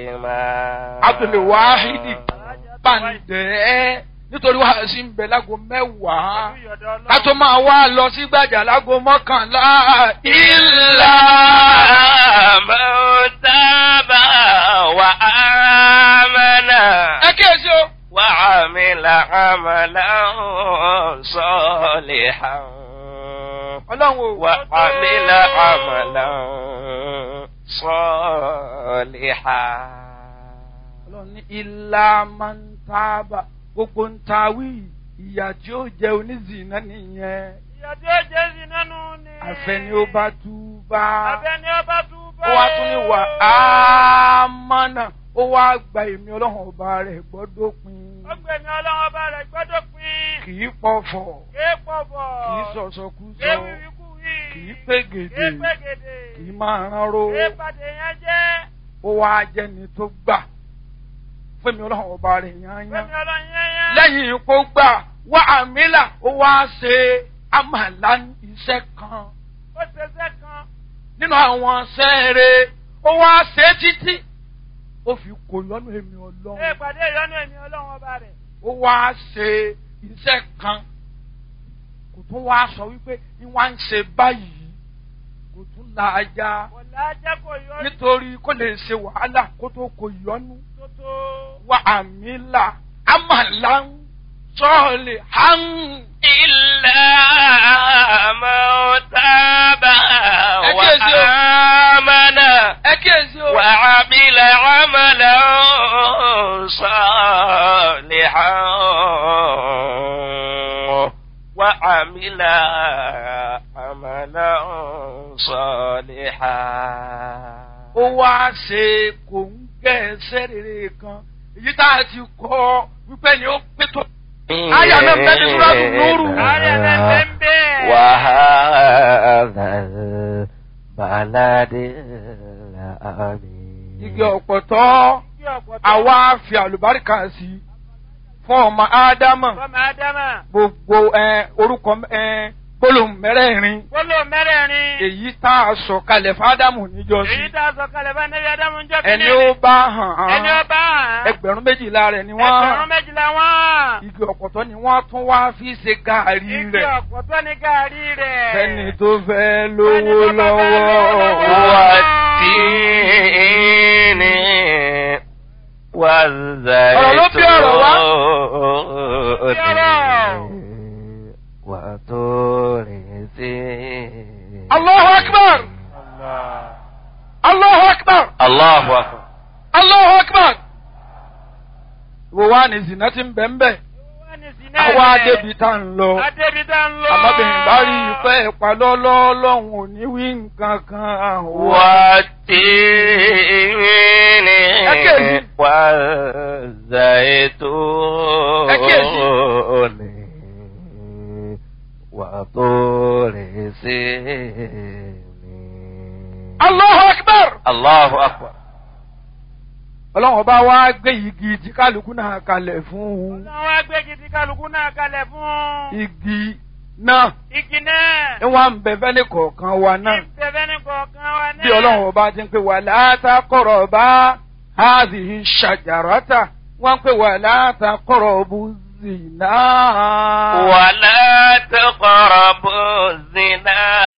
Abdul Wahidi Bàǹdẹ́ nítorí wàá sí ń bẹ lágo mẹ́wàá ká tó máa wá lọ sí gbàjà lágo mọ́kànlá إلا من تاب وآمن ẹ kíyèsí o. وعمل عملا صالحا ọlọ́run o. وعمل عملا صالحا ọlọ́run ní ilá máa ń tábà gbogbo ń ta wí ìyà tí ó jẹ onízìnnà nìyẹn ìyá tí ó jẹ́ sí nánú ni. àfẹni ó bá tú bá àfẹ́ni ó bá tú bá. ó wá tún ní wà á mọ́nà ó wá gba èmi ọlọ́run ọba rẹ̀ gbọ́dọ̀ pin ó gbẹ̀mí ọlọ́run ọba rẹ̀ gbọ́dọ̀ pin. kì í pọ̀fọ̀ ké pọ̀bọ̀. kì í sọ̀sọ̀kúsọ ké wíwíkú wí. kì í pégede ké pégede. kì í máa ránró ké pàdé yẹn jẹ́. ó wá jẹni tó gbà fún èmi ọlọ́run ọba rẹ̀ yányán gbẹ̀mí ọlọ́run yẹn yẹn. lẹ́yìn ipò gbà wá àmìlà ó wá ṣe àmàlà iṣẹ́ kan ó ṣẹṣẹ́ kan. nínú àwọn sẹ́ẹ̀rẹ̀ ó wá ṣe títí ó fi kò lọ́nà èmi ké ọlọ́run pàdé ìyọ́nú ẹ̀mí ọlọ́run ọba rẹ̀. ó wá ṣe iṣẹ́ kan kò tún wá sọ wípé ní wá ń ṣe báyìí kò tún la ajá kò lájẹ́ kò yọ nítorí kó lè ṣe wàhálà kó tó kò yọnu tó tó. wá àmìlà àmàlà sọ́ọ̀lì hàn. إلا من تاب أكيد. وآمن ẹ kíyèsí o. وعمل عملا صالحا وعمل عملا صالحا ó wá ṣe kò ń gẹ́ ẹsẹ̀ rere kan èyí tá a ti kọ́ wípé ni ó pé tó. Àyà náà bẹ́ẹ̀ ni Súrátù Núrù. Àyà náà bẹ́ẹ̀ ń bẹ́ẹ̀. وهذا البلد الأمين igi ọ̀pọ̀tọ́ Kí ọ̀pọ̀ tó. àwa fi àlùbáríkà sí i fún ọmọ ádámà Fọ́mọ Ádámà. gbogbo ẹ, orúkọ ẹ, gbólóhùn mẹ́rẹ̀ẹ̀rin Gbólóhùn mẹ́rẹ̀ẹ̀rin. èyí tá a sọ kalẹ̀ fádámù níjọ́sí Èyí tá a sọ kalẹ̀ bá Nẹ́bí Ádámù ń jọ́ ẹni ó bá hàn Ẹni ó án bá hàn. ẹgbẹ̀rún méjìlá rẹ̀ ni wọ́n Ẹgbẹ̀rún hàn méjìlá wọ́n. igi ọ̀pọ̀tọ́ ni wọ́n tún wá fi ṣe gàárì Igi rẹ̀ ọ̀pọ̀ tó ní gàárì rẹ̀. fẹ́ni tó fẹ́ lówó Fẹ́ni tó bá fẹ́ lówó lọ́wọ́. lọ́wọ́. والتين والزيتون وطور سينين Allahu akbar! Allahu akbar! الله أكبر Allahu akbar! Wo wá ní zina ti ń bẹ̀ ń bẹ̀? Wọ́n ní sí náà Àwa rẹ̀. débi tá ń lọ. Adébi tá ń lọ. Àmọ́bìnrin bá rí ìfẹ́ ìpalọ́lọ́ lọ́hùn ò ní wí nǹkan kan. والتين أكيد. والزيتون وطور سينين Allahu akbar! الله أكبر Ọlọ́run ọba wá gbé igi tí kálukú náà kalẹ̀ fún un. Ọlọ́run wá gbé gidi kálukú náà kalẹ̀ fún. Igi náà Igi náà. ń wá ń bẹ fẹ́ni kọ̀ọ̀kan wa náà. Ìbẹ̀bẹ̀ ní kọ̀ọ̀kan wa náà. bí ọlọ́run ọba ti ń pè wà látàkọ̀rọ̀ bá háàzìhì ṣàjàràtà wọ́n ń pè wà látàkọ̀rọ̀ bú zìnà. ولا تقربوا الزنا